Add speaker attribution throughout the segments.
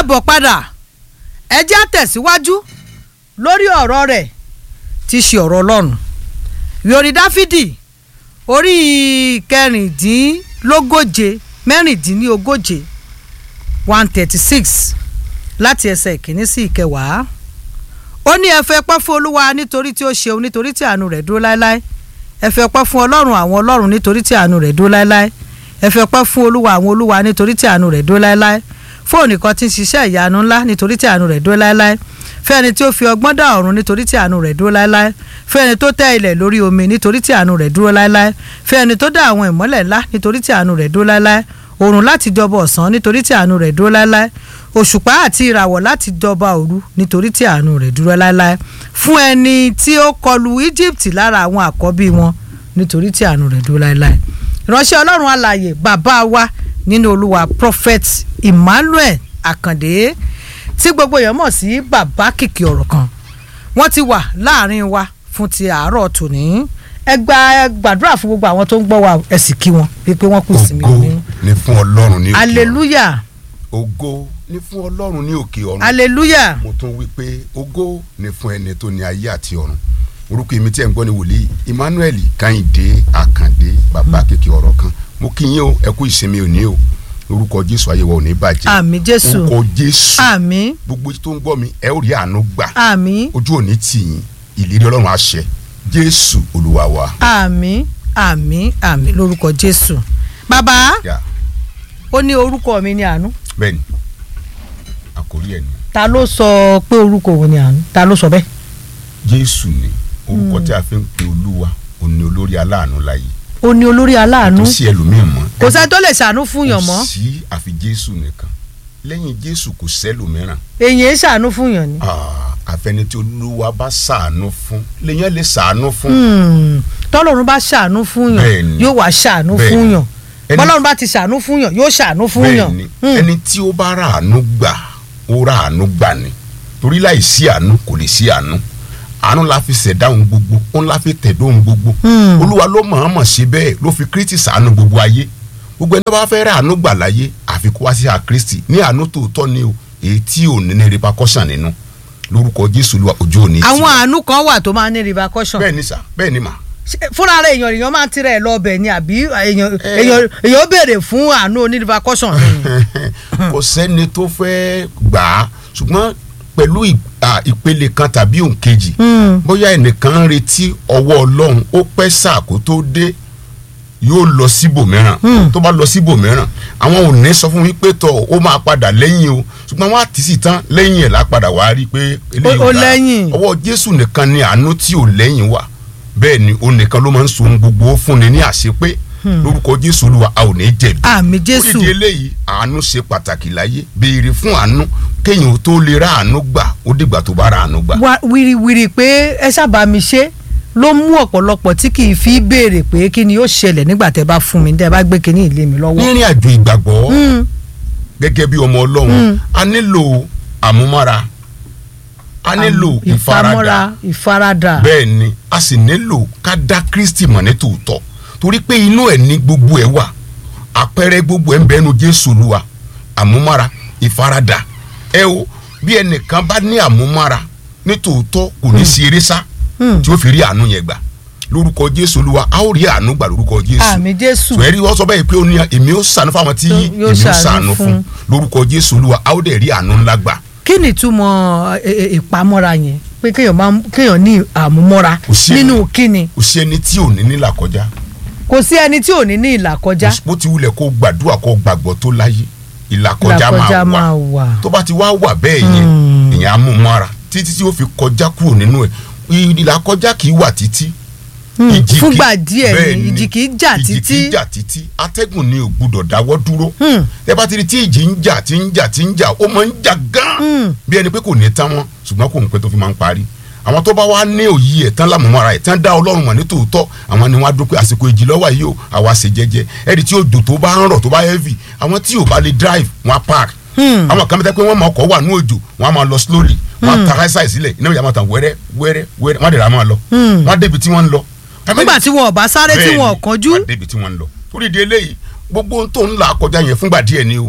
Speaker 1: káàbọ̀ padà ẹ jẹ́ á tẹ̀síwájú lórí ọ̀rọ̀ rẹ̀ tí í ṣe ọ̀rọ̀ ọlọ́run ìròyìn dáfídì orí kẹrìndínlógóje mẹ́rìndínlógóje one thirty six láti ẹsẹ̀ ìkíní sí ìkẹwàá ó ní ẹ fẹ́ pẹ́ fún olúwa nítorí tí ó ṣeun nítorí tí àánú rẹ̀ dúró láéláé ẹ fẹ́ pẹ́ fún ọlọ́run àwọn ọlọ́run nítorí tí àánú rẹ̀ dúró láéláé ẹ fẹ́ pẹ́ fún olúwa àwọn olúwa nítorí tí àánú rẹ̀ dúró láéláé fóònù kan tí ń ṣiṣẹ́ ìyanu ńlá nítorí tí àánú rẹ̀ dúró láéláé fẹ́ ẹni tí ó fi ọgbọ́n dá ọ̀run nítorí tí àánú rẹ̀ dúró láéláé fẹ́ ẹni tó tẹ́ ilẹ̀ lórí omi nítorí tí àánú rẹ̀ dúró láéláé fẹ́ ẹni tó dá àwọn ìmọ́lẹ̀ ńlá nítorí tí àánú rẹ̀ dúró láéláé òrùn láti jọba ọ̀sán nítorí tí àánú rẹ̀ dúró láéláé òṣùpá àti ìràwọ̀ láti jọba òru nítorí tí àánú rẹ̀ dúró láéláé fún ẹni tí ó kọlu Egypt lára àwọn àkọ́bí wọn nítorí tí àánú rẹ̀ dúró láéláé ìránṣẹ́ ọlọ́run alààyè bàbá wa nínú olúwa prophet Emmanuel Àkàndé tí gbogbo èèyàn mọ̀ sí bàbá kìkì ọ̀rọ̀ kan wọ́n ti wà láàrin wa fún ti àárọ̀ tòní ẹ gba ẹ gbàdúrà fún gbogbo àwọn tó ń gbọ́ wa ẹ sì kí wọn wípé wọ́n kù sí mi
Speaker 2: ògo
Speaker 1: ní.
Speaker 2: ni fún ọlọ́run ní òkè ọ̀run
Speaker 1: hallelujah
Speaker 2: ògo ni fún ọlọ́run ní òkè ọ̀run
Speaker 1: hallelujah
Speaker 2: mo tún wí pé ògo ni fún ẹni tó ní ayé àti ọ̀run orúkọ èmi tí ẹ̀ ń gbọ́ ni wòlíì Emmanuel Kẹ́hìndé Àkàndé bàbá kékeré ọ̀rọ̀ kan mo kí yín o ẹ kú ìsinmi òní o orúkọ Jésù ayé wa ò ní bàjẹ́
Speaker 1: àmín jésù
Speaker 2: orúkọ Jésù
Speaker 1: àmín
Speaker 2: gbogbo tó ń gbọ́ mi ẹ ó rí àánú gbà
Speaker 1: àmín
Speaker 2: ojú òní tì yín ìlérí ọlọ́run àṣẹ Jésù olúwa wa.
Speaker 1: àmín àmín àmín lórúkọ jésù bàbá
Speaker 2: Yeah.
Speaker 1: ó ní orúkọ mi ní àánú
Speaker 2: bẹ́ẹ̀ni àkórí ẹ̀ ni
Speaker 1: ta ló sọ pé orúkọ òun ní àánú ta ló sọ bẹ́ẹ̀.
Speaker 2: Jésù ni orúkọ tí a fi ń pe olúwa òun ni olórí aláàánú láyé
Speaker 1: ó ní olórí aláàánú
Speaker 2: tó sí ẹlòmíì mọ́
Speaker 1: kò sẹ́ni tó lè ṣàánú fún yàn mọ́
Speaker 2: kò sí àfi Jésù nìkan lẹ́yìn Jésù kò sẹ́lòmíràn
Speaker 1: èyàn ń ṣàánú fún yàn ni.
Speaker 2: Ah, àfẹni tí olúwa bá ṣàánú fún lèyàn lè ṣàánú fún
Speaker 1: Hmm, tọ́lọ́run bá ṣàánú fún yàn
Speaker 2: Bẹ́ẹ̀ni.
Speaker 1: yóò wá ṣàánú
Speaker 2: Bẹ́ẹ̀ni.
Speaker 1: fún yàn
Speaker 2: Ẹni-
Speaker 1: bọ́lọ́run bá ti ṣàánú fún yàn yóò ṣàánú fún yàn.
Speaker 2: bẹ́ẹ̀ni
Speaker 1: Hmm,
Speaker 2: ẹni tí ó bá ràánú gbà ó ràánú gbà ni torí láì sí àánú kò lè sí àánú àánú la fi ṣẹ̀dá ohun gbogbo òun la fi tẹ̀dó ohun gbogbo
Speaker 1: Hmm.
Speaker 2: olúwa ló mọ̀ọ́mọ̀ ṣe bẹ́ẹ̀ ló fi kírísítì ṣàánú gbogbo ayé gbogbo ẹni tó bá fẹ́ ràánú gbà láyé àfi kó wá sí àkírísítì ní àánú tòótọ́ ni o èyí tí ò ní ní repercussion nínú lórúkọ jésù olúwa ojú òní tì
Speaker 1: àwọn àánú kan wà tó máa ń ní repercussion.
Speaker 2: bẹ́ẹ̀ ni sà bẹ́ẹ̀ ni mà
Speaker 1: Ṣé- fúnra rẹ̀ èèyàn èèyàn máa ń tirẹ̀ lọ ọbẹ̀ ni àbí èèyàn
Speaker 2: Eh.
Speaker 1: èèyàn èèyàn ó béèrè fún àánú oní repercussion ni.
Speaker 2: kò sẹ́ni tó fẹ́ gbà á ṣùgbọ́n pẹ̀lú ì- à, ìpele kan tàbí òǹkejì
Speaker 1: Hmm.
Speaker 2: bóyá ẹnìkan ń retí ọwọ́ ọlọ́run ó pẹ́ sáà kó tó dé yóò lọ síbòmíràn tó bá lọ síbòmíràn àwọn ò ní sọ fún mi pé tọ ó máa padà lẹ́yìn o ṣùgbọ́n wọ́n á tì sí tán lẹ́yìn ẹ̀ lápadà wá rí i pé eléyìí
Speaker 1: ó
Speaker 2: ò dáa.
Speaker 1: lẹ́yìn.
Speaker 2: ọwọ́ jésù nìkan ni àánú tí ò lẹ́yìn wà bẹ́ẹ̀ ni ó nìkan ló máa ń so ohun gbogbo ó fúnni ní àṣepé lórúkọ jésù olúwa a ò ní jẹ̀bi
Speaker 1: àmì jésù
Speaker 2: orídìí eléyìí àánú ṣe pàtàkì láyé béèrè fún àánú kéèyàn tó lè ra àánú gbà ó dìgbà tó bá ra àánú gbà.
Speaker 1: wá wíríwírí pé ẹ sábà mi ṣe ló mú ọ̀pọ̀lọpọ̀ tí kì í fi béèrè pé kí ni yóò ṣẹlẹ̀ nígbà tẹ́ bá fún mi tẹ́ bá gbé kinní ilé mi lọ́wọ́.
Speaker 2: nírìn àjò ìgbàgbọ́
Speaker 1: Hmm,
Speaker 2: gẹ́gẹ́ bí ọmọ ọlọ́run
Speaker 1: Mm.
Speaker 2: a nílò àmúmára a nílò ìfaradà
Speaker 1: ìfaradà
Speaker 2: bẹ́ẹ̀ ni a sì nílò ká dá kristi mọ̀ ní tòótọ́ torí pé inú ẹ̀ ní gbogbo ẹ̀ wà àpẹẹrẹ gbogbo ẹ̀ ń bẹ́nu jésù olúwa àmúmára ìfaradà ẹ o bí ẹnìkan bá ní àmúmára ní tòótọ́ kò ní sí eré sá
Speaker 1: Hmm.
Speaker 2: tí ó fi rí àánú yẹn gbà lórúkọ jésù olúwa a ó rí àánú gbà lórúkọ jésù
Speaker 1: àmì jésù
Speaker 2: sọ ẹrí wọ́n sọ bẹ́ẹ̀ pé ó ní èmi ó ṣàánú fáwọn tí
Speaker 1: Yóò
Speaker 2: èmi ó
Speaker 1: ṣàánú
Speaker 2: ṣàánú
Speaker 1: fún.
Speaker 2: fún lórúkọ jésù olúwa a ó dẹ̀ rí àánú ńlá gbà
Speaker 1: kí ni ìtumọ̀ ẹ, ẹ, ìpamọ́ra yẹn pé kéèyàn máa ń- kéèyàn ní àmúmọ́ra
Speaker 2: Kò sí
Speaker 1: nínú kíni
Speaker 2: kò sí ẹni tí ò ní nílà kọjá
Speaker 1: kò sí ẹni tí ò ní ní ìlà kọjá
Speaker 2: bó ti wulẹ̀ kó gbàdúrà kó gbàgbọ́ tó láyé ìlà kọjá
Speaker 1: ìlà kọjá máa
Speaker 2: máa wà
Speaker 1: wà.
Speaker 2: tó bá ti wá wà bẹ́ẹ̀ yẹn
Speaker 1: Hmm.
Speaker 2: èèyàn á mú mọ́ra títí tí ó fi kọjá kúrò nínú ẹ̀ ìlà kọjá kì í wà títí
Speaker 1: Hmm,
Speaker 2: ìjì kì í-
Speaker 1: fúngbà díẹ̀
Speaker 2: bẹ́ẹ̀
Speaker 1: ni ìjì kì í jà
Speaker 2: ìjì kì í
Speaker 1: títí
Speaker 2: jà títí atẹ́gùn ni ò gbúdọ̀ dáwọ́ dúró
Speaker 1: Hmm.
Speaker 2: ẹ bá ti rí tí ìjì ń jà tí ń jà tí ń jà ó máa ń jà gan
Speaker 1: Hmm.
Speaker 2: bí ẹni pé kò ní tán wọn ṣùgbọ́n kò ń pẹ́ tó fi máa ń parí àwọn tó bá wá ní òye ẹ̀ tán lámùmọ́ra ẹ̀ tán dá ọlọ́run mọ̀ ní tòótọ́ àwọn ni wọ́n á dúpẹ́ àsìkò ìjì lọ́wọ́ yìí o àwa ṣe jẹ́jẹ́ ẹ̀rí tí òjò tó bá ń rọ̀ tó bá heavy àwọn tí ò bá lè drive wọ́n á park
Speaker 1: Hmm.
Speaker 2: àwọn kan bẹ́tẹ́ pé wọ́n mọ ọkọ̀ wà ní òjò wọ́n á máa lọ slowly wọ́n á ta káísà sílẹ̀ iná ìyá máa tàn wẹ́rẹ́ wẹ́rẹ́ wẹ́rẹ́ wọ́n á dẹ̀ ra máa lọ
Speaker 1: Hmm.
Speaker 2: wọ́n á débi tí wọ́n ń lọ.
Speaker 1: nígbà tí wọn ò bá sáré tí wọn ò
Speaker 2: Bẹ́ẹ̀ni,
Speaker 1: kánjú
Speaker 2: wọ́n á débi tí wọ́n ń lọ torí di eléyìí gbogbo ohun tó ń là kọjá yẹn fúngbà díẹ̀ ni o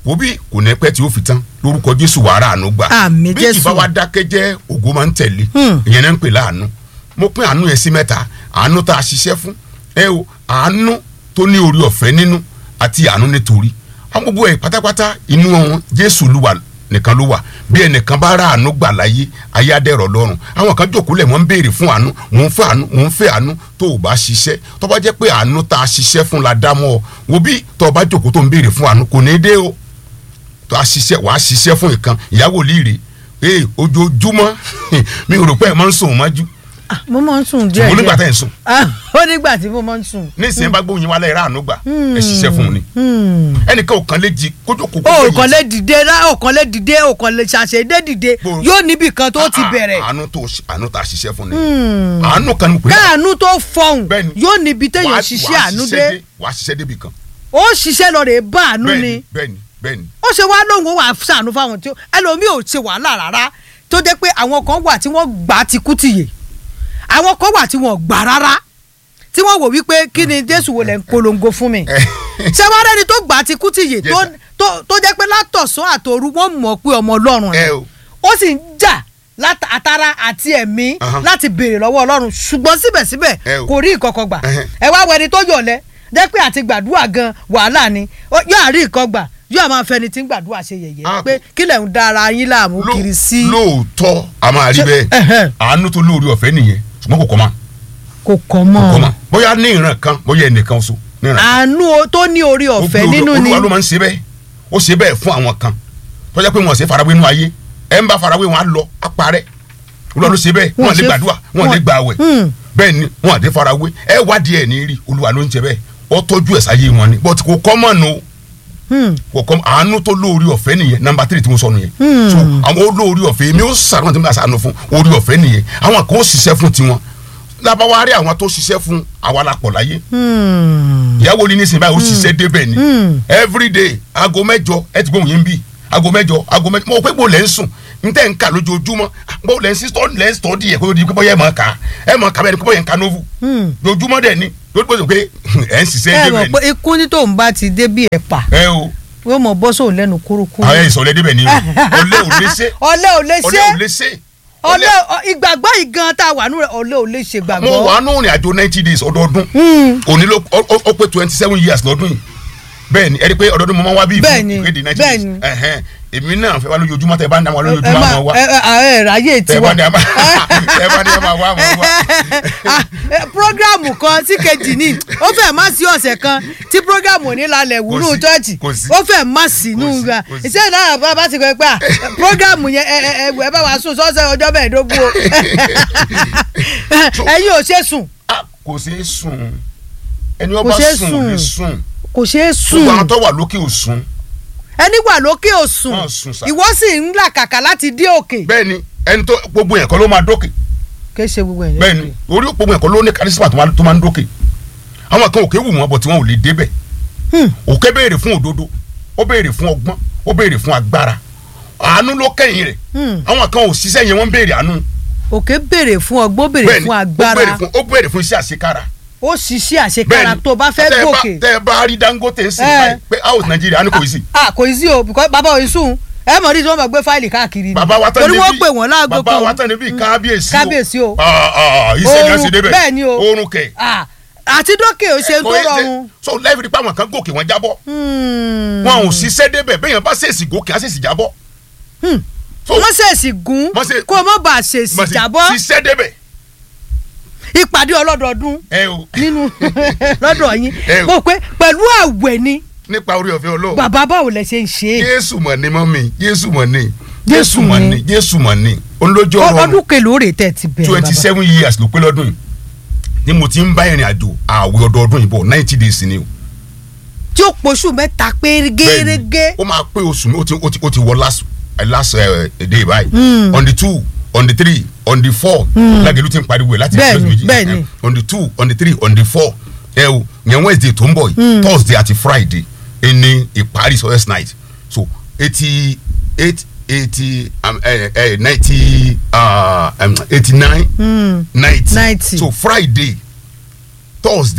Speaker 2: wo bí kò ní pẹ́ tí ó fi tán lórúkọ jésù wàrà àánú gbà
Speaker 1: Àmín,
Speaker 2: bí
Speaker 1: Jésù.
Speaker 2: ìbá wa dákẹ́ jẹ́ ògo máa ń tẹ̀lé
Speaker 1: Hmm.
Speaker 2: ìyẹn náà ń pè láàánú mo pín àánú yẹn sí mẹ́ta àánú tá a ṣiṣẹ́ fún ẹ o àánú tó ní orí ọ̀fẹ́ nínú àti àánú nítorí àwọn gbogbo ẹ̀ pátápátá inú wọn jésù ló wà nìkan ló wà bí ẹnìkan bá rà àánú gbà láyé ayé adẹ́rọ̀ lọ́rùn àwọn kan jókòó lẹ̀ wọ́n ń béèrè fún àánú mò ń fẹ́ àánú mò ń fẹ́ àánú tó o bá ṣiṣẹ́ tó bá jẹ́ pé àánú tá a ṣiṣẹ́ fún la dá mọ́ ọ wo bí tó o bá jókòó tó ń béèrè fún àánú kò ní í dé o tó a ṣiṣẹ́ wàá ṣiṣẹ́ fún ìkan ìyàwó líire ee ojoojúmọ́ mi ò rò pé ẹ máa ń sùn mọ́jú
Speaker 1: Ah, mo máa ń sùn díẹ̀
Speaker 2: mo nígbà
Speaker 1: díẹ̀
Speaker 2: tẹ́ ẹ̀ ń sùn
Speaker 1: Ah, ó nígbà tí mo máa ń sùn.
Speaker 2: nísìnyí bá gbóyin wálé ẹ̀ ráàánú gbà ẹ ṣiṣẹ́ fún un ni
Speaker 1: Hmm.
Speaker 2: ẹnìkan ò kàn lè jí kójú kó
Speaker 1: o kàn lè dìde rá o kàn lè dìde o kàn lè ṣàṣedé dìde
Speaker 2: Bó-
Speaker 1: yóò níbì kan tó ti bẹ̀rẹ̀
Speaker 2: àánú tó àánú tá a ṣiṣẹ́ fún ni àánú kan ní pé
Speaker 1: káàánú tó fọhùn
Speaker 2: Bẹ́ẹ̀ni.
Speaker 1: yóò níbi téèyàn
Speaker 2: wàá-
Speaker 1: ṣiṣẹ́
Speaker 2: wàá
Speaker 1: àánú
Speaker 2: ṣiṣẹ́
Speaker 1: dé
Speaker 2: wàá ṣiṣẹ́ débi kan
Speaker 1: ó ṣiṣẹ́ lọ rè é bá àánú ni
Speaker 2: bẹ́ẹ̀ni bẹ́ẹ̀ni bẹ́ẹ̀ni
Speaker 1: ó ṣe wá lóhùn ó wà ṣàánú fáwọn tí ó ẹlòmíì ò ṣe wàhálà rárá tó jẹ́ pé àwọn kan wà tí wọ́n gbà á ti kú tìyè àwọn kan wà tí wọ́n gbà rárá tí wọ́n wò wípé kí ni jésù wo lẹ̀ ń polongo fún mi ṣé wàá rẹ́ni tó gbà á ti kú tìyè
Speaker 2: Yes,
Speaker 1: tó-
Speaker 2: sir.
Speaker 1: tó- tó jẹ́ pé látọ̀sán àtòru wọ́n mọ̀ pé ọmọ ọlọ́run
Speaker 2: ẹ
Speaker 1: ni
Speaker 2: o
Speaker 1: ó sì ń jà láta- àtara àti ẹ̀mí
Speaker 2: Ahan.
Speaker 1: láti béèrè lọ́wọ́ ọlọ́run ṣùgbọ́n síbẹ̀síbẹ̀
Speaker 2: Ẹ o.
Speaker 1: kò rí ìkọ̀kọ̀ gbà
Speaker 2: Ẹhẹ́.
Speaker 1: ẹ wá wẹni tó yọ̀lẹ́ jẹ́ pé àti gbàdúrà gan wàhálà ni Ó- yóò àrí ìkọ́ gbà yóò máa fẹni tí ń gbàdúrà ṣe yẹ̀yẹ́
Speaker 2: Ah,
Speaker 1: pé kí lẹ̀ ń dára yín láàmú
Speaker 2: Ló-
Speaker 1: kiri sí
Speaker 2: lóòótọ́ a máa rí
Speaker 1: Ṣé-
Speaker 2: bẹ́ẹ̀
Speaker 1: ẹhẹ́.
Speaker 2: àánú tó lóore ọ̀fẹ́ nìyẹn ṣùgbọ́n kò kọ́ ma
Speaker 1: kò kọ́
Speaker 2: kò
Speaker 1: mọ́
Speaker 2: ma bóyá ní ìran kan bóyá ẹnìkan so ní ìran kan
Speaker 1: àánú o- tó ní orí ọ̀fẹ́
Speaker 2: Olú-
Speaker 1: nínú ni
Speaker 2: olúwa ló máa ń ṣe bẹ́ẹ̀ ó ṣe bẹ́ẹ̀ fún àwọn kan tó jẹ́ pé wọ́n ṣe farawé nínú ayé ẹ̀ ń bá farawé wọn á lọ á parẹ́ olúwa ló ṣe bẹ́ẹ̀
Speaker 1: Wọ́n
Speaker 2: wọ́n lè
Speaker 1: ṣe-
Speaker 2: gbàdúrà wọ́n lè
Speaker 1: wọ́n-
Speaker 2: gbà àwẹ̀
Speaker 1: Hmm.
Speaker 2: bẹ́ẹ̀ ni wọ́n àdé farawé ẹ wádìí ẹ̀ ní rí olúwa ló ń ṣe bẹ́ẹ̀ ó tọ́jú ẹ̀ sáyé wọn ni but kò kọ́ mọ̀ nù
Speaker 1: Hmm.
Speaker 2: kò kọ́ àánú tó lóore ọ̀fẹ́ nìyẹn nọmba tírì tí mo sọ nìyẹn
Speaker 1: Hmm.
Speaker 2: so àwọn olóore ọ̀fẹ́ èmi ó sàrọ̀ tí mo bá sànù fún oore ọ̀fẹ́ nìyẹn àwọn kan ó ṣiṣẹ́ fún tiwọn lábáwárí àwọn tó ṣiṣẹ́ fún àwa la pọ̀ láyé
Speaker 1: Hmm.
Speaker 2: ìyàwó ní nísìnyí báyìí ó ṣiṣẹ́ débẹ̀ ni
Speaker 1: Hmm.
Speaker 2: everyday aago mẹ́jọ ẹ ti gbóhùn yín bí aago mẹ́jọ aago mẹ́jọ mo pé bó lẹ́ ń sùn n tẹ́ ń kà lójoojúmọ́ bó lẹ́ ń sí tọ́ lẹ́ ń tọ́ di ẹ̀ kó di pé bóyá ẹ̀ máa kà ẹ̀ máa kà bẹ́ẹ̀ ni pé bóyá ẹ̀ ń ka novu
Speaker 1: Hmm.
Speaker 2: lójúmọ́ dẹ̀ ni lójú pé pé ẹ̀ ń ṣiṣẹ́
Speaker 1: ẹ
Speaker 2: débẹ̀
Speaker 1: mọ̀ pé ikú ní tòun bá ti dé bí ẹ̀pà
Speaker 2: ni ẹ o
Speaker 1: yóò mọ̀ bọ́ sóun lẹ́nu kúrúkúrú
Speaker 2: àwọn ìsọ̀lẹ̀ débẹ̀ ni o olé ò lè ṣe
Speaker 1: ọ̀lẹ ò lè
Speaker 2: olé
Speaker 1: ṣe
Speaker 2: ò lè ṣe
Speaker 1: ọ̀lẹ ọ- ìgbàgbọ́ yìí gan tá a wà nù rẹ̀ ọ̀lẹ ò lè ṣe
Speaker 2: mo
Speaker 1: gbàgbọ́.
Speaker 2: wà nù rìn àjò ninety days ọdọọdún
Speaker 1: Hmm.
Speaker 2: òní ló ó- ó ó pé twenty seven years lọ́dún yìí bẹ́ẹ̀ ni ẹ rí i pé ọdọọdún mo máa ń wá bí ìfún
Speaker 1: Bẹ́ẹ̀ ni,
Speaker 2: ìkéde ninety
Speaker 1: bẹ́ẹ̀
Speaker 2: days
Speaker 1: ni.
Speaker 2: ẹ̀hẹ́n èmi náà fẹ́ wá lójoojúmọ́ tẹ bá ń dá wọn
Speaker 1: ẹ
Speaker 2: lójoojúmọ́
Speaker 1: máa
Speaker 2: àwọn wá
Speaker 1: ẹ ẹ ẹ ráyè
Speaker 2: tẹ
Speaker 1: tiwa
Speaker 2: bá ní a máa tẹ bá ní a máa wá àwọn wá.
Speaker 1: Ah, eh, programu kan sí kejì ní ó fẹ́ má sí ọ̀sẹ̀ kan tí programu ò ní lálẹ́ wúrú
Speaker 2: sí,
Speaker 1: chọ́ọ̀chì
Speaker 2: kò sí.
Speaker 1: ó fẹ́ má sí inú
Speaker 2: Kò sí,
Speaker 1: ga
Speaker 2: kò sí.
Speaker 1: iṣẹ́ náà bá bá ti kọ́ ẹ pé ah, programu yẹn ẹ ẹ ẹ ẹ bá wa sùn sọ́sẹ̀ ọjọ́ mẹ́ẹ̀ẹ́dógún o ẹ̀yin ò ṣe sùn
Speaker 2: Ah, kò ṣeé sùn ẹni
Speaker 1: Kò
Speaker 2: ọba
Speaker 1: ṣeé
Speaker 2: sùn
Speaker 1: sùn.
Speaker 2: lè sùn
Speaker 1: kò ṣeé sùn
Speaker 2: gbogbo àwọn tó wà lókè ò sùn
Speaker 1: ẹni wà lókè ò sùn
Speaker 2: Wọ́n sùn sá.
Speaker 1: ìwọ sì ń là kàkà láti dé òkè
Speaker 2: bẹ́ẹ̀ ni ẹni tó gbogbo yẹn kọ́ ló máa dókè
Speaker 1: kì í ṣe gbogbo ẹ̀
Speaker 2: bẹ́ẹ̀ ni orí gbogbo yẹn kọ́ ló ní kárísímà tó máa- tó máa ń dókè àwọn kan òkè wù wọ́n bọ̀ tí wọ́n ò lè débẹ̀
Speaker 1: Hmm.
Speaker 2: òkè béèrè fún òdodo ó béèrè fún ọgbọ́n ó béèrè fún agbára àánú ló kẹ́yìn rẹ̀
Speaker 1: Hmm.
Speaker 2: àwọn kan ò ṣiṣẹ́ yẹn wọ́n ń béèrè àánú
Speaker 1: òkè béèrè fún ọgbọ́n béèrè
Speaker 2: bẹ́ẹ̀ ni
Speaker 1: fún
Speaker 2: ó
Speaker 1: agbára
Speaker 2: béèrè fún ó béèrè fún iṣẹ́ àṣekára
Speaker 1: ó ṣiṣẹ́ àṣekára tó bá fẹ́
Speaker 2: tẹ́ ẹ bá-
Speaker 1: gòkè.
Speaker 2: tẹ́ ẹ bá rí Dangote sí
Speaker 1: Eh.
Speaker 2: báyìí pé house Nàìjíríà á ní kò sí
Speaker 1: ah kò sí o because bàbá òye sùn ẹ mọ̀ ní tí wọ́n máa gbé fáìlì káàkiri ni
Speaker 2: bàbá wa tán
Speaker 1: torí
Speaker 2: níbí
Speaker 1: wọ́n pè wọ́n láago
Speaker 2: bàbá
Speaker 1: kan
Speaker 2: wa tán níbí kábíyèsí o
Speaker 1: kábíyèsí o.
Speaker 2: Ah, ah, iṣẹ́ ni a ṣe débẹ̀
Speaker 1: bẹ́ẹ̀ ni o
Speaker 2: oorun kẹ̀
Speaker 1: ah àti dókè ò ṣe tó
Speaker 2: Kò yẹ ṣe-
Speaker 1: rọrùn.
Speaker 2: so lẹ́ẹ̀fì nípa àwọn kan gòkè wọn jábọ́
Speaker 1: Hmm.
Speaker 2: wọn ò ṣiṣẹ́ débẹ̀ bẹ́ẹ̀ yẹn bá ṣèṣì gòkè á ṣèṣì jábọ́
Speaker 1: Hmm.
Speaker 2: so
Speaker 1: wọ́n ṣèṣì gún
Speaker 2: Wọ́n ṣe-
Speaker 1: kó o mọ̀ bá a ṣèṣì
Speaker 2: mọ̀ sí-
Speaker 1: jábọ́
Speaker 2: ṣiṣẹ́ débẹ̀
Speaker 1: ìpàdé ọlọ́dọọdún
Speaker 2: ẹ o
Speaker 1: nínú lọ́dọ̀ yín
Speaker 2: Eh.
Speaker 1: mo pé pẹ̀lú àwẹ̀ ni
Speaker 2: nípa orí ọ̀fẹ́ Ọlọ́run
Speaker 1: bàbá báwo lẹ ṣe ń ṣe é
Speaker 2: Jésù mọ̀ ní mọ́mì Jésù mọ̀ ní
Speaker 1: Jésù
Speaker 2: Jésù mọ̀
Speaker 1: ni.
Speaker 2: ní Jésù mọ̀ ní olójó ọrọ̀
Speaker 1: ọdún kèlò rè tẹ̀ ti bẹ̀rẹ̀
Speaker 2: twenty
Speaker 1: bàbá
Speaker 2: seven years ló pé lọ́dún yìí ni mo ti ń bá ìrìn àjò àwẹ̀ ọdọọdún yìí bọ̀ ninety days ni o
Speaker 1: tí ó poṣù mẹ́ta pé
Speaker 2: Bẹ́ẹ̀ni,
Speaker 1: gẹ́gẹ́
Speaker 2: ó máa pé oṣù mi ó ti ó ti ó ti wọ last eh, last uh, day báyìí
Speaker 1: Mm.
Speaker 2: on the two on the three on the four lágẹ̀lú ti ń pariwo ẹ̀ láti
Speaker 1: Bẹ́ẹ̀ni,
Speaker 2: ọjọ́ méjì.
Speaker 1: bẹ́ẹ̀ni.
Speaker 2: Eh, on the two on the three on the four ẹ o yẹn wednesday tó ń bọ̀ yìí thursday àti friday ẹni ìparí sọ́yẹ́sì night so eighty eight eighty ninety eighty nine
Speaker 1: Hmm.
Speaker 2: ninety
Speaker 1: 90.
Speaker 2: so friday thursday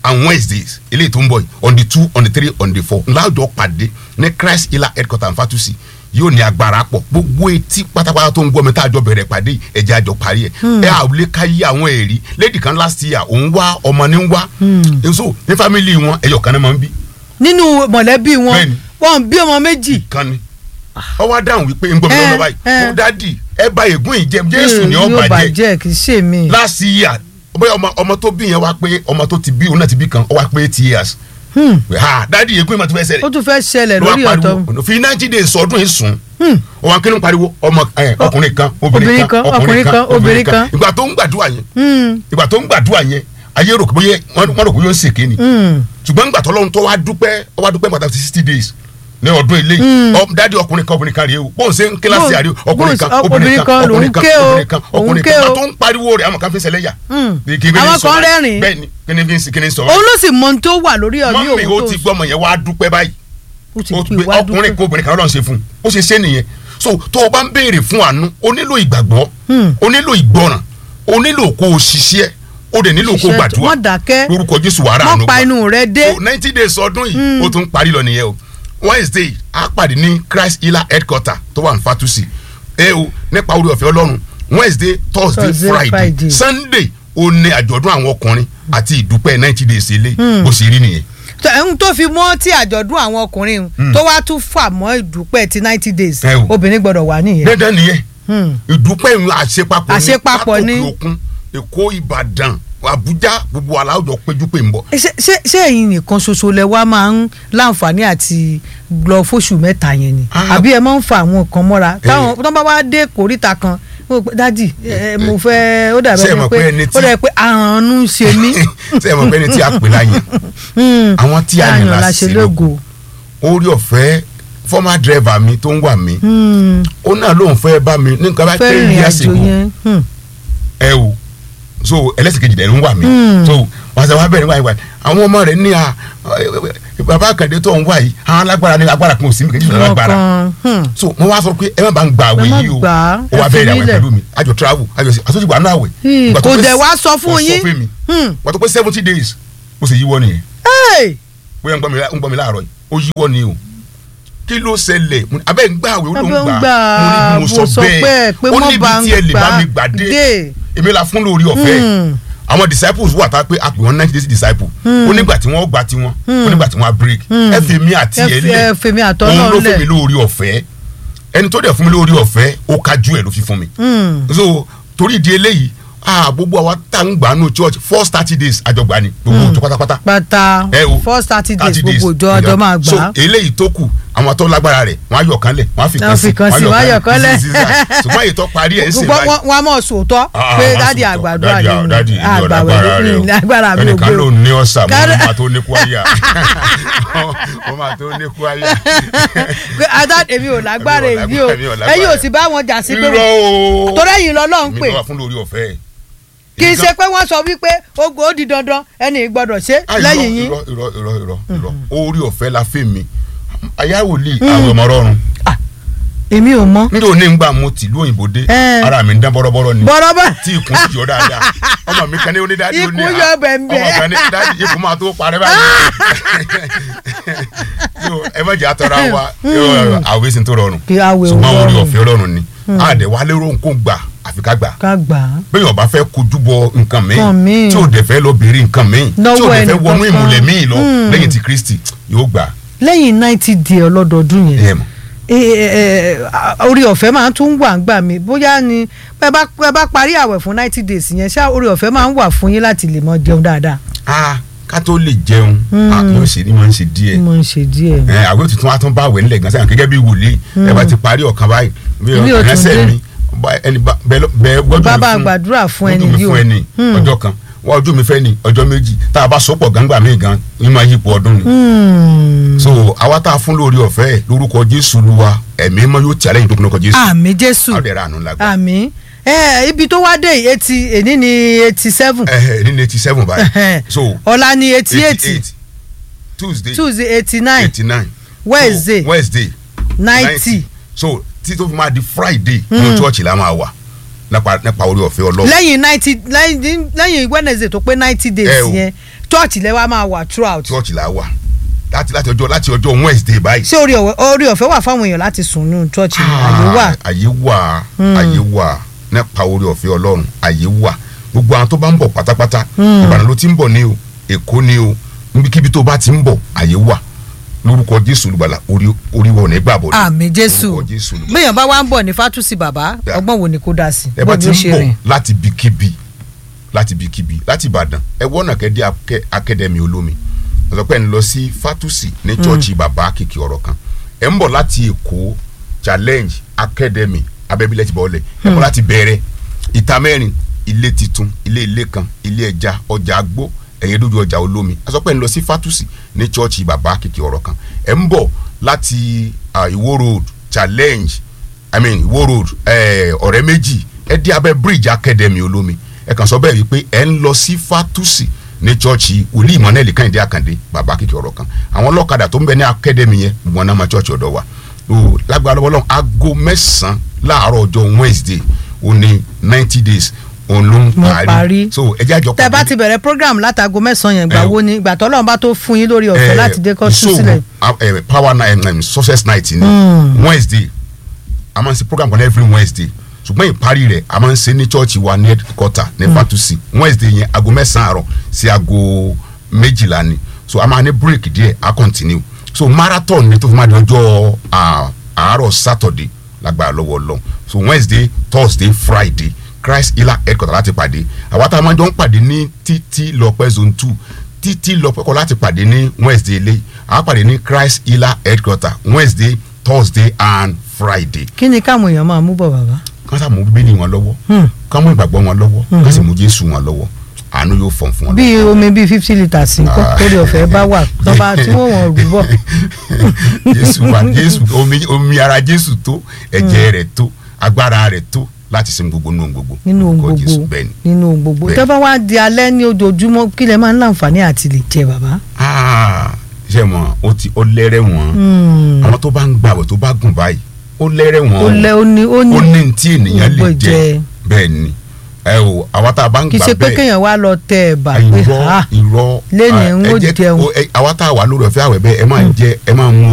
Speaker 2: and wednesdays eléyìí tó ń bọ̀ yìí on the two on the three on the four ńlájọ pàdé ní christ healer headquarter fatusi yóò ní agbára pọ̀ gbogbo etí pátápátá tó ń gbọ́ mi tá a jọ bẹ̀rẹ̀ pàdé yìí ẹ̀jẹ̀ àjọ parí ẹ̀ ẹ̀ àwùlé ká yí àwọn ẹ̀rí lady kan last year òun wá ọmọ ní ń wá so ní family wọn ẹ̀yọ̀ kan náà máa ń bí
Speaker 1: nínú mọ̀lẹ́bí wọn
Speaker 2: Bẹ́ẹ̀ni.
Speaker 1: wọn bí ọmọ méjì
Speaker 2: kan ni ọ wá dáhùn wípé ń gbọ́ mi
Speaker 1: Eh,
Speaker 2: lọ́wọ́ báyìí
Speaker 1: eh.
Speaker 2: ó dádì ẹ bá ègún ìjẹ jésù ni ó
Speaker 1: yóò
Speaker 2: bàjẹ́
Speaker 1: bàjẹ́ kì í ṣe mí.
Speaker 2: last year bóyá ọmọ ọmọ tó bí yẹn wá pé ọmọ tó ti bí òun náà ti bí kan ó wá pé eight years
Speaker 1: Hmm.
Speaker 2: pé ha dádì ègún ìmọ̀ tó fẹ́
Speaker 1: ó
Speaker 2: ṣẹlẹ̀
Speaker 1: tún fẹ́ ṣẹlẹ̀
Speaker 2: ló wá
Speaker 1: lórí ọ̀tọ̀
Speaker 2: pariwo fi ninety days ọdún yìí sùn
Speaker 1: Hmm.
Speaker 2: ó wá kí ló ń pariwo ọmọ ẹ, ọkùnrin kan obìnrin
Speaker 1: obìnrin
Speaker 2: kan
Speaker 1: kan, ọkùnrin kan, obìnrin kan.
Speaker 2: ìgbà tó ń gbàdúrà yẹn
Speaker 1: Hmm.
Speaker 2: ìgbà tó ń gbàdúrà yẹn ayé rò pé bóyá wọ́n wọ́n rò pé yóò ṣèké ni
Speaker 1: Hmm.
Speaker 2: ṣùgbọ́n nígbà tó lọ́run tó wá dúpẹ́ ó wá dúpẹ́ pàtàkì sixty days ní ọdún ilé yìí dádì ọkùnrin kan obìnrin kan rèé o bóun ṣe ń kíláàsì
Speaker 1: Bóun-
Speaker 2: àríwó ọkùnrin kan
Speaker 1: bóun-
Speaker 2: obìnrin kan
Speaker 1: obìnrin
Speaker 2: ọkùnrin
Speaker 1: kan
Speaker 2: kan
Speaker 1: lòún
Speaker 2: obìnrin kan
Speaker 1: ké o,
Speaker 2: ọkùnrin
Speaker 1: òun ké
Speaker 2: kan
Speaker 1: o.
Speaker 2: bá tó ń pariwo rẹ̀ àwọn kan fi ń ṣẹlẹ́yà.
Speaker 1: Hmm.
Speaker 2: Bí kí ni
Speaker 1: Àwọn
Speaker 2: fi sọ
Speaker 1: kan
Speaker 2: báyìí?
Speaker 1: rẹ́rìn-ín.
Speaker 2: bẹ́ẹ̀ ni kí ni fi ń kí ni sọ
Speaker 1: òun ló sì mọ ohun tó wà lórí ọ̀ní
Speaker 2: mọ́mí
Speaker 1: òun
Speaker 2: ó
Speaker 1: tó
Speaker 2: ti gbọ́ ọmọ yẹn wá dúpẹ́ báyìí
Speaker 1: ó ti
Speaker 2: ó
Speaker 1: pè
Speaker 2: gbé
Speaker 1: wá
Speaker 2: ọkùnrin
Speaker 1: dúpẹ́.
Speaker 2: kan obìnrin kan lọ́n ṣe fún un ó ṣe ṣe nìyẹn so tó o bá ń béèrè fún àánú o nílò ìgbàgbọ́
Speaker 1: Hmm.
Speaker 2: o nílò ìgbọràn o nílò kó o ṣiṣẹ́ o dẹ̀ nílò kó o
Speaker 1: Ṣiṣẹ́ tó-
Speaker 2: gbàdúrà
Speaker 1: má dákẹ́.
Speaker 2: lórúkọ jésù wàrà
Speaker 1: Má
Speaker 2: àánú
Speaker 1: pa
Speaker 2: gbà.
Speaker 1: inú rẹ dé.
Speaker 2: so ninety days ọdún yìí ó tún parí lọ nìyẹn o wednesday a pàdé ní christ healer headquarter tó wà ní fatusi ẹ o nípa orí ọ̀fẹ́ ọlọ́run wednesday thursday
Speaker 1: Thursday,
Speaker 2: friday
Speaker 1: Friday.
Speaker 2: sunday ó ní àjọ̀dún àwọn ọkùnrin àti ìdúpẹ́ ninety days ilé bó ṣe rí nìyẹn
Speaker 1: tó ẹ̀hún tó fi mọ́ tí àjọ̀dún àwọn ọkùnrin tó wá tún fà mọ́ ìdúpẹ́ ti ninety days
Speaker 2: Ẹ o.
Speaker 1: obìnrin gbọ́dọ̀ wà nìyẹn.
Speaker 2: dandan nìyẹn
Speaker 1: Hmm.
Speaker 2: ìdúpẹ́ ìrìn àṣepapọ̀ ní
Speaker 1: Àṣepapọ̀ ní.
Speaker 2: látòkè òkun èkó ìbàdàn àbújá gbogbo aláwùjọ péjú pé ń bọ̀.
Speaker 1: ṣé ṣé- ṣé ẹ̀yin nìkan ṣoṣo lẹ wá máa ń láǹfààní àti lọ fóṣù mẹ́ta yẹn ni
Speaker 2: Ah.
Speaker 1: àbí ẹ máa ń fa àwọn kan mọ́ra táwọn tó bá wá dé kòríta kan mo pé dádì ẹ, mo fẹ́ ó dàbí
Speaker 2: Ṣé ẹ
Speaker 1: ẹni
Speaker 2: mọ̀
Speaker 1: pé
Speaker 2: pé ẹni tí-
Speaker 1: ó dàbí pé àrùn ń ṣe mí.
Speaker 2: ṣé ẹ mọ̀ pé ní tí a pè láyè
Speaker 1: Hmm.
Speaker 2: àwọn tí a yàn
Speaker 1: Láyàn la
Speaker 2: láṣẹ
Speaker 1: ṣe
Speaker 2: lógo orí ọ̀fẹ́ fọ́mà dírẹ́fà mi tó ń wà mí
Speaker 1: Hmm.
Speaker 2: ó náà lóun fẹ́ bá mi ní nǹkan bá
Speaker 1: fẹ́
Speaker 2: pé
Speaker 1: rìnrìn
Speaker 2: ní
Speaker 1: àjò
Speaker 2: àsìkò
Speaker 1: yẹn. Hmm.
Speaker 2: ẹ o so ẹlẹ́sìn kejì dẹ̀ ń wà mí
Speaker 1: Hmm.
Speaker 2: so wàṣẹ wa bẹ̀rẹ̀ wáyé wáyé àwọn ọmọ rẹ̀ ní a bàbá àkàndé tó ń wá yìí àwọn alágbára ní agbára kan ò sí mi kejì fún alágbára
Speaker 1: Ọkàn, hmm.
Speaker 2: so mo wá sọ pé ẹ má bá ń gba àwẹ̀
Speaker 1: Ẹ má
Speaker 2: yìí o
Speaker 1: gbà á,
Speaker 2: ó wá
Speaker 1: ẹ fi
Speaker 2: bẹ̀rẹ̀ àwẹ̀
Speaker 1: nílẹ̀.
Speaker 2: pẹ̀lú mi àjọ travel àjọ sí àtúntò ìgbà náà àwẹ̀
Speaker 1: Hmm,
Speaker 2: Ìgbà tó
Speaker 1: kò
Speaker 2: pé
Speaker 1: dẹ̀
Speaker 2: s-
Speaker 1: wá sọ fún
Speaker 2: kò
Speaker 1: yín.
Speaker 2: sọ fún mi
Speaker 1: Hmm.
Speaker 2: wọ́n tó pé seventy days mo sì yíwọ́ nìyẹn
Speaker 1: Hey!
Speaker 2: bóyá ń gbọ́ mi lá- ń gbọ́ mi láàárọ̀ yìí ó yíwọ́ ni o kí ló ṣẹlẹ̀ Mo ní, abẹ́ ń gbà àwẹ̀ ó ló ń
Speaker 1: Abẹ́ ń
Speaker 2: gbà
Speaker 1: gbà,
Speaker 2: mo ní bí mo sọ bẹ́ẹ̀
Speaker 1: pé
Speaker 2: ó
Speaker 1: mọ́
Speaker 2: níbi
Speaker 1: bá ń
Speaker 2: tí ẹ lè bá
Speaker 1: gbà
Speaker 2: mi gbà dé
Speaker 1: dé.
Speaker 2: èmi la fún lórí ọ̀fẹ́
Speaker 1: Hmm.
Speaker 2: àwọn disciples wà tá a pé a pè wọ́n ninety days disciple ó nígbà tí wọ́n gbà tiwọn ó nígbà tí wọ́n á break ẹ fi mi àti
Speaker 1: ẹ
Speaker 2: ẹ
Speaker 1: fi-
Speaker 2: lẹ̀
Speaker 1: ẹ fi mi àtọ́
Speaker 2: òun
Speaker 1: náà
Speaker 2: ló fún
Speaker 1: lẹ̀.
Speaker 2: mi lórí ọ̀fẹ́ ẹni tó dẹ̀ fún mi lórí ọ̀fẹ́ ó kájú ẹ̀ ló fi fún mi
Speaker 1: Hmm.
Speaker 2: so torí ìdí eléyìí ah gbogbo àwa tá ń gbà nù church first thirty days àjọgbà ni gbogbo òjò pátápátá
Speaker 1: pátá
Speaker 2: ẹ o
Speaker 1: first thirty days
Speaker 2: 30 days.
Speaker 1: gbogbo ìjọ ọjọ́ máa
Speaker 2: so
Speaker 1: gbà á.
Speaker 2: eléyìí tó kù àwọn tó lágbára rẹ̀ wọ́n á yọ̀ kan lẹ̀ wọ́n á fi
Speaker 1: Wọ́n
Speaker 2: kan
Speaker 1: fi
Speaker 2: sí
Speaker 1: kan sí, wọ́n á yọ̀ kan lẹ̀.
Speaker 2: sí, sí, sí. ṣùgbọ́n èyí tó parí ẹ̀ ń sè
Speaker 1: gbogbo
Speaker 2: báyìí
Speaker 1: wọn wọn a mọ̀ sòótọ́
Speaker 2: Ah,
Speaker 1: pé
Speaker 2: ah,
Speaker 1: dádì
Speaker 2: sòótọ́.
Speaker 1: àgbàdo
Speaker 2: Dádì,
Speaker 1: àyè
Speaker 2: dádì, ìlú ọ̀dà agbára rẹ o.
Speaker 1: agbára mi ò
Speaker 2: ẹnìkan
Speaker 1: gbé
Speaker 2: ló
Speaker 1: o.
Speaker 2: ní ọ̀sà mo
Speaker 1: Kára-
Speaker 2: máa tó ní kwaya mo máa tó ní kwaya.
Speaker 1: pé adá èmi ò lágbára
Speaker 2: Èmi ò
Speaker 1: èyí o
Speaker 2: lágbára, èmi ò lágbára.
Speaker 1: ẹ̀yin ò sì bá wọn jà sí pé
Speaker 2: irọ́ o
Speaker 1: torí ẹ̀yin lọ́lọ́run
Speaker 2: mi
Speaker 1: pè
Speaker 2: lọ́wọ́ fún lórí ọ̀fẹ́
Speaker 1: kì í ṣe pé wọ́n sọ wípé ogun ó di dandan ẹni gbọ́dọ̀ ṣe
Speaker 2: Ah, irọ́,
Speaker 1: lẹ́yìn yín
Speaker 2: irọ́ irọ́ irọ́ irọ́ irọ́ orí ọ̀fẹ́ la fẹ́ mi ayáwòlì àwọn ọmọ rọrùn
Speaker 1: èmi ò mọ̀
Speaker 2: nítorí òní ń gbà mo tìlú òyìnbó dé
Speaker 1: Eh.
Speaker 2: ara mi ń dán bọ́rọ́bọ́rọ́ ni
Speaker 1: bọ́rọ́bọ́
Speaker 2: tí ikùn sì yọ dáadáa ọmọ mi kan ní onídàájú
Speaker 1: Ikùn
Speaker 2: ní à-
Speaker 1: yọ bẹ̀m̀bẹ̀.
Speaker 2: ọmọ kan ní dájú ikùn máa tó parẹ́ báyìí So, ẹ má jẹ́ àtọ́ra wa yọ, àwẹ̀ sì ń tó rọrùn
Speaker 1: Kí àwẹ̀ ò
Speaker 2: ṣùgbọ́n orí
Speaker 1: rọrùn.
Speaker 2: ọ̀fẹ́ ọlọ́run ni àdẹ̀wà lérò nǹkan gbà àfi ká gbà
Speaker 1: ká gbà á.
Speaker 2: bẹ́ẹ̀ ọba fẹ́ kojú bọ nǹkan
Speaker 1: Nǹkan míì.
Speaker 2: míì tí ò dẹ̀ fẹ́ lọ béèrè nǹkan míì tí ò
Speaker 1: Lọ́wọ́
Speaker 2: dẹ̀ fẹ́
Speaker 1: ẹnìkan
Speaker 2: wọnú
Speaker 1: kan.
Speaker 2: ìmùlẹ̀ míì lọ
Speaker 1: Hmm.
Speaker 2: lẹ́yìn ti Kristi yóò gbà
Speaker 1: lẹ́yìn ninety day ọlọ́dọọdún
Speaker 2: ẹ̀
Speaker 1: yẹn
Speaker 2: mọ̀
Speaker 1: eh, eh, eh, orí ọ̀fẹ́ máa tún wà ń gbà mí bóyá ni bẹ́ẹ̀ bá bẹ́ẹ̀ bá parí àwẹ̀ fún ninety days yẹn ṣá orí ọ̀fẹ́ máa ń wà fún yín láti lè mọ jẹun dáadáa.
Speaker 2: ah ká tó lè jẹun ah, yóò ṣe ni máa ń ṣe díẹ̀
Speaker 1: mo ń ṣe díẹ̀.
Speaker 2: ẹ àwọn ètùtù wa tún bá àwẹ̀ nílẹ̀ gan sẹ́yìn gẹ́gẹ́ bí wòlíì ẹ bá ti parí ọ̀kan báyìí bí
Speaker 1: Mi ò tún
Speaker 2: ẹsẹ̀
Speaker 1: dé.
Speaker 2: mi bá- ẹni bá- bẹ́ẹ̀ lọ- bẹ́ẹ̀ gbọ́dọ̀
Speaker 1: Bàbá gbàdúrà fún ẹni
Speaker 2: ojú mi
Speaker 1: yìí o.
Speaker 2: fún ẹni
Speaker 1: Hmm.
Speaker 2: ọjọ́ kan wọ́n ojú mi fẹ́ ni ọjọ́ méjì tá a bá sọ́pọ̀ gángbà míì gan ní máa yípo ọdún ni
Speaker 1: Hmm.
Speaker 2: so àwa tá a fún lórí ọ̀fẹ́ lórúkọ Jésù Olúwa ẹ̀mí mọ́ yóò tì àlẹ́yìn tó kún lórúkọ Jésù
Speaker 1: àmì jésù
Speaker 2: àwọn ẹ̀rọ àánú lágbá
Speaker 1: àmì ẹ ibi tó wá dé yìí eighty èní ni eighty seven
Speaker 2: ẹ̀ nínú eighty seven báyìí so
Speaker 1: ọ̀la ni eighty eight
Speaker 2: Tuesday
Speaker 1: tuesday eighty nine
Speaker 2: eighty nine
Speaker 1: Wednesday.
Speaker 2: Wednesday
Speaker 1: ninety
Speaker 2: so tí tó fi máa di Friday nínú church la máa wà nípa nípa orí ọ̀fẹ́ ọlọ́run
Speaker 1: lẹ́yìn ninety lẹ́yìn lẹ́yìn wednesday tó pé ninety
Speaker 2: Ẹ
Speaker 1: days
Speaker 2: o.
Speaker 1: yẹn church lẹ́wà máa wà throughout
Speaker 2: church là wà láti láti ọjọ́ láti ọjọ́ wednesday báyìí.
Speaker 1: ṣé orí ọ̀wẹ́ orí ọ̀fẹ́ wà fáwọn èèyàn láti sùn nínú church yẹn àyè wà
Speaker 2: Ah, àyè wà àyè wà nípa orí ọ̀fẹ́ ọlọ́run àyè wà gbogbo àwọn tó bá ń bọ̀ pátápátá ìbàdàn ló ti ń bọ̀ ní o èkó ní o níbikíbi tó bá ti ń bọ̀ àyè wà lórúkọ jésù olùgbàlà orí orí wọn ò ní gbàbọ̀ ní.
Speaker 1: àmì jésù
Speaker 2: Lórúkọ Jésù Olùgbàlà.
Speaker 1: bẹ́ẹ̀ bá wá ń bọ̀ ní fatusi bàbá
Speaker 2: Yeah.
Speaker 1: ọgbọ́n wo ni kò dá sí
Speaker 2: ẹ bá
Speaker 1: bó
Speaker 2: ti
Speaker 1: ni ó
Speaker 2: ń
Speaker 1: ṣe
Speaker 2: bọ̀
Speaker 1: rìn
Speaker 2: láti bíkíbi láti bíkíbi láti ìbàdàn ẹ wọ́nà kẹ́dẹ́ akẹ́- akademi olómi ọ̀sọ̀ pé ẹ̀ ń lọ sí fatusi ní chọ́ọ̀chì bàbá kìkì ọ̀rọ̀ kan ẹ̀ ń bọ̀ láti èkó challenge academy abẹ́bílẹ̀ ti bọ̀ ọ́lẹ̀ ẹ̀ ń bọ̀ láti bẹ̀rẹ̀ ìta mẹ́rin ilé titun ilé ilé kan ilé ẹja ọjà agbó ẹ̀yẹ dúdú ọjà olómi ọ̀sọ̀ pé ẹ̀ ń lọ sí fatusi ní chọ́ọ̀chì bàbá kìkì ọ̀rọ̀ kan ẹ̀ ń bọ̀ láti ah, ìwó road challenge i mean Ìwó road eh, ọ̀rẹ́ méjì ẹ dé abẹ́ bridge academy olómi ẹ kàn sọ bẹ́ẹ̀ wípé ẹ ń lọ sí fatusi ní chọ́ọ̀chì wòlíì Emmanuel Kẹ́hìndé Àkàndé bàbá kìkì ọ̀rọ̀ kan àwọn ọlọ́kadà tó ń bẹ ní academy yẹn wọn náà máa chọ́ọ̀chì ọ̀dọ̀ wa o lágbára lọ́wọ́ lọ́wọ́ aago mẹ́sàn-án láàárọ̀ ọjọ́ Wednesday ó ní ninety days òun ló ń
Speaker 1: Mo
Speaker 2: parí
Speaker 1: parí.
Speaker 2: so ẹ jẹ́ àjọ
Speaker 1: tẹ bá ti bẹ̀rẹ̀ program látago mẹ́sàn-án yẹn gbà
Speaker 2: Ẹ o.
Speaker 1: wo ni ìgbà tọ́lọ́run bá tó fún yín lórí ọ̀fẹ́ láti dé kọ́ sùn sílẹ̀
Speaker 2: sílẹ̀. power night um, success night ni wednesday a máa ń ṣe program kan every wednesday ṣùgbọ́n ìparí rẹ̀ a máa ń ṣe ní chọ́ọ̀chì wa ní headquarter ní fatusi wednesday yẹn aago mẹ́sàn-án àárọ̀ sí aago méjìlá ni so a máa ní break díẹ̀ a continue so marathon ni tó fi máa di ọjọ́ ah, àárọ̀ saturday lágbára lọ́wọ́ lọ́n so wednesday thursday friday christ healer headquarter láti pàdé àwa tá a máa jọ ń pàdé ní títí lọ́pẹ́ zone two títí lọ́pẹ́ kọ́ láti pàdé ní wednesday ilé àwa pàdé ní christ healer headquarter wednesday thursday and friday
Speaker 1: kí ni káwọn èèyàn máa mú bọ̀ bàbá.
Speaker 2: kán sá mú bíbélì wọn lọ́wọ́
Speaker 1: Hmm.
Speaker 2: kán mú ìgbàgbọ́ wọn lọ́wọ́ kán sì mú jésù wọn lọ́wọ́ àánú yóò fọ̀n fún wọn.
Speaker 1: bí omi bíi fifty litres nǹkan
Speaker 2: Ah.
Speaker 1: torí ọ̀fẹ́ bá wà tó bá tí wọ́n wọ̀n rú bọ̀.
Speaker 2: jésù wa jésù omi omi ara jésù tó ẹ̀jẹ̀ rẹ̀ tó agbára rẹ̀ tó láti sin gbogbo nínú ohun gbogbo.
Speaker 1: nínú ohun
Speaker 2: Lórúkọ Jésù,
Speaker 1: gbogbo
Speaker 2: bẹ́ẹ̀ ni.
Speaker 1: nínú ohun gbogbo
Speaker 2: Bẹ́ẹ̀.
Speaker 1: tó bá wá di alẹ́ ní ojoojúmọ́ kí lẹ máa ń láǹfààní àti lè jẹ bàbá.
Speaker 2: Ah, ṣe mọ o ti ó lẹ́rẹ̀ wọ́n
Speaker 1: Hmm.
Speaker 2: àwọn tó bá ń gbàwẹ̀ tó bá gùn báyìí ó lẹ́rẹ̀ wọ́n
Speaker 1: ó lẹ ó ní ó
Speaker 2: ó
Speaker 1: ní
Speaker 2: ní tí ènìyàn lè
Speaker 1: gbogbo
Speaker 2: jẹ
Speaker 1: jẹ.
Speaker 2: bẹ́ẹ̀ ni ẹ o àwa tá a bá ń
Speaker 1: kì í
Speaker 2: gbà
Speaker 1: ṣe pé
Speaker 2: bẹ́ẹ̀
Speaker 1: kéèyàn wá lọ tẹ ẹ̀bà pé
Speaker 2: irọ́
Speaker 1: ah
Speaker 2: irọ́
Speaker 1: Lénìí
Speaker 2: ah,
Speaker 1: ń
Speaker 2: ẹ
Speaker 1: ó
Speaker 2: jẹ́-
Speaker 1: jẹun.
Speaker 2: o- ẹ- àwa tá a wà lórí ọ̀fẹ́ àwẹ̀ bẹ́ẹ̀ ẹ máa jẹ ẹ máa mú